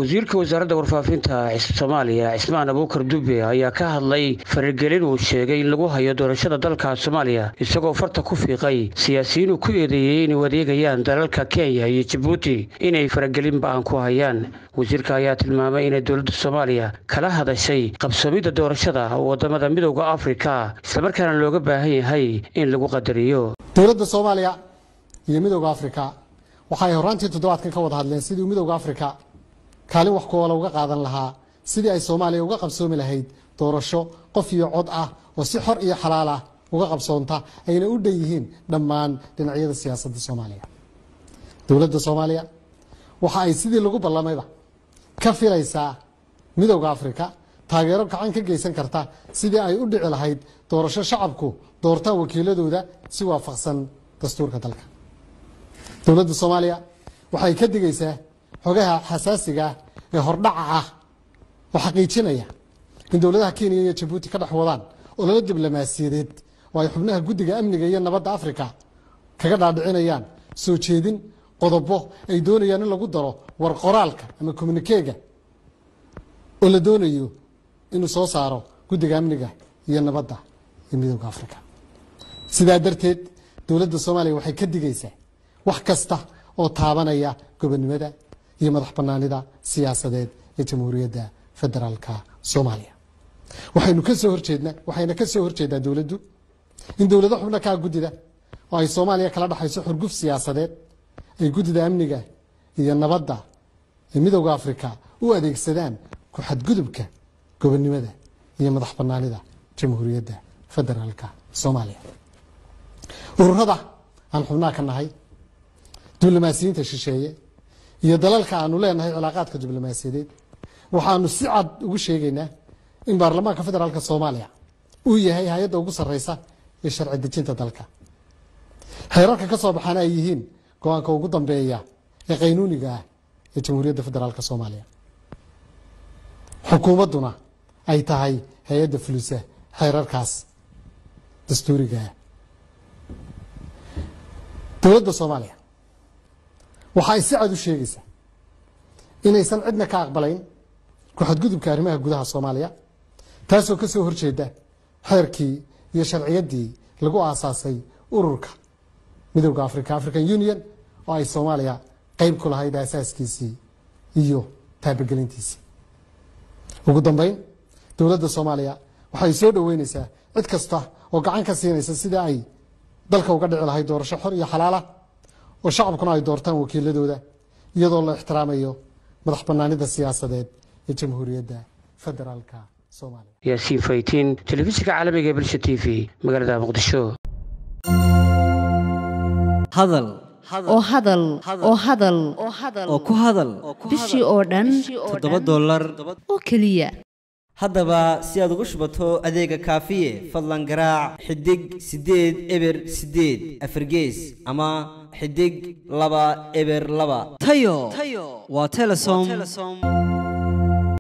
wasiirka wasaaradda warfaafinta soomaaliya cismaan abuukar dube ayaa ka hadlay faragelin uu sheegay in lagu hayo doorashada dalka soomaaliya isagoo farta ku fiiqay siyaasiyiin uu ku eedeeyey inay adeegayaan dalalka kenya iyo jabuuti inay faragelin ba-an ku hayaan wasiirka ayaa tilmaamay inay dowladda soomaaliya kala hadashay qabsoomidda doorashada wadamada midowda afrika islamarkaana looga baahan yahay in lagu qadariyo dowladda soomaaliya iyo midowda afrika waxaay horaantii toddobaadkan ka wada hadleen sidii midowda afrika kaalin wax kuwala uga qaadan lahaa sidii ay soomaaliya uga qabsoomi lahayd doorasho qof iyo cod ah oo si xor iyo xalaal ah uga qabsoonta ayna u dhan yihiin dhammaan dhinacyada siyaasadda soomaaliya dowladda soomaaliya waxa ay sidii lagu ballamayba ka filaysaa midowda afrika taageero gacan ka geysan karta sidii ay u dhici lahayd doorasho shacabku doortaan wakiiladooda si waafaqsan dastuurka dalka dowladda soomaaliya waxay ka digaysaa xogaha xasaasiga ah ee hordhaca ah oo xaqiijinaya in dowladaha kenya iyo jabuuti ka dhex wadaan ololo diblomaasiyadeed oo ay xubnaha guddiga amniga iyo nabadda afrika kaga dhaadhicinayaan soo jeedin qodobo ay doonayaan in lagu daro war qoraalka ama communikeega oo la doonayo inuu soo saaro guddiga amniga iyo nabadda ee midowda afrika sidaa darteed dowladda soomaaliya waxay ka digaysaa wax kasta oo taabanaya gobonnimada iyo madax banaanida siyaasadeed ee jamhuuriyadda federaalka soomaaliya waxaynu ka soo horjeednaa waxayna ka soo horjeedaa dowladdu in dowlado xubno kaa guddida oo ay soomaaliya kala dhexayso xurguf siyaasadeed ay guddida amniga iyo nabadda ee midowda afrika u adeegsadaan ku xadgudubka gobonnimada iyo madax banaanida jamhuuriyadda federaalka soomaaliya ururada aan xubnaha ka nahay diblomaasiyiinta shisheeye iyo dalalka aanu leenahay cilaaqaadka diblomaasiyadeed waxaanu si cad ugu sheegaynaa in baarlamaanka federaalk soomaaliya uu yahay hay-adda ugu sarreysa ee sharci dejinta dalka xeerarka ka soo baxaana ay yihiin go-aanka ugu dambeeya ee qaynuuniga ah ee jamhuuriyadda federaalk soomaaliya xukuumadduna ay tahay hay-adda fulisa xeerarkaas dastuuriga ah dowladda soomaaliya waxa ay si cad u sheegaysaa inaysan cidna ka aqbalayn ku-xadgudubka arrimaha gudaha soomaaliya taasoo ka soo horjeeda xeerkii iyo sharciyaddii lagu aasaasay ururka midowda africa african union oo ay soomaaliya qeyb ku lahayd aasaaskiisii iyo taabagelintiisii ugu dambeyn dowladda soomaaliya waxay soo dhoweyneysaa cid kasta oo gacan ka siinaysa sidii ay dalka uga dhici lahayd doorasho xor iyo xalaalah oo shacabkuna ay doortaan wakiiladooda iyadoo la ixtiraamayo madax banaanida siyaasadeed ee jamhuuriyadda federaalka soomaaliya yaasiin faytiin telefishinka caalamiga ee bulsha t v magaalada muqdisho hadal oo hadal oo hadal oo ku hadal bishii oo dhan toddoba dollar oo keliya haddaba si aad ugu shubato adeega kaafiye fadlan garaac xidig siddeed eber siddeed afargees ama xidig laba eber laba tayo waa telesom